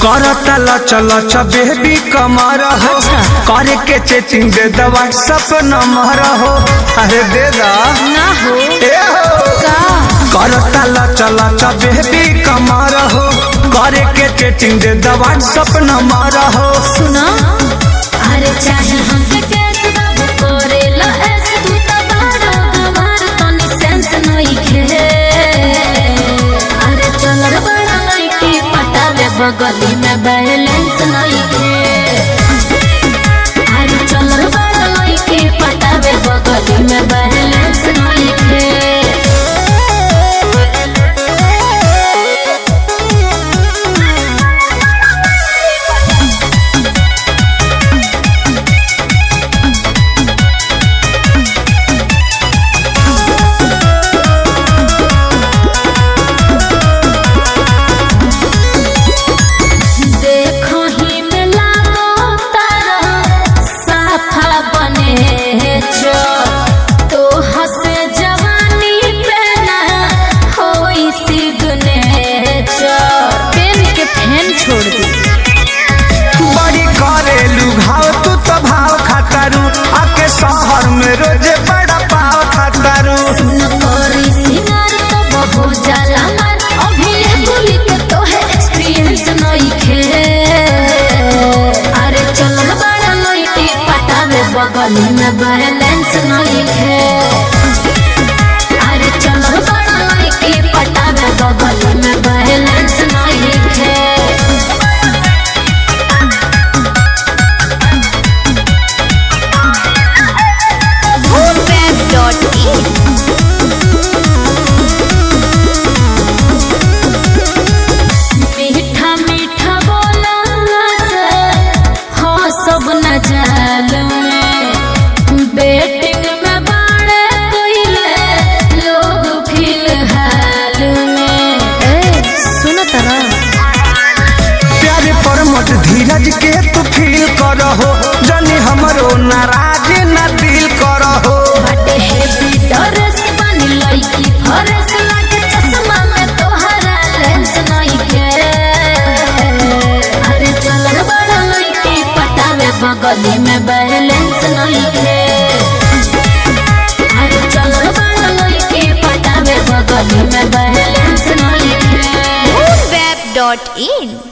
करता लच लच बेबी कमर हो अच्छा। करे के चेचिंग दे द व्हाट्सएप नंबर हो अरे दे दा ना हो ए हो का करता लच लच बेबी कमर हो करे के चेचिंग दे द व्हाट्सएप नंबर हो सुना अरे चाहे हमके कैसे बाबू करेला ऐसे तू तो बारो हमार तनी सेंस नहीं खे अरे चल रे बड़ा लड़की पटावे बगली में बैलेंस नहीं खे अरे चल रे बड़ा लड़की पटावे बगली में बैलेंस नहीं खे देखो ही में लागो तारा साफा बने जो तो हसे जवानी पे ना होई सिग्नेचर पेन के फैन छोड़ दी बड़ी करेलू घाव तू तो भाव खातारू आके शहर में रोजे बड़ा पाव खातारू न करी सिंगार तो बहु जाला मार अभी ये गोली के तो है एक्सपीरियंस नहीं खे अरे चल बड़ा लइटी पटावे बगली में बैलेंस नहीं खे अरे चल बड़ा लइटी पटावे बगली में बैलेंस नहीं खे Boomweb.in मीठा मीठा बोला से हाँ सब न जाल में बेटिंग में बाड़े कोइले लोग फिलहाल में ए सुनो तरा प्यारे पर मत धीरज के तू फील करहो जनी हमरो नाराज न दिल करहो बटे हेवी ड्रेस बनी लड़की फरेस लागे चश्मा में तोहरा लेंस नहीं के अरे चल रे बड़ा लड़की पटावे बगली में बैलेंस नहीं के अरे चल रे बड़ा लड़की पटावे बगली में बैलेंस नहीं के Web.in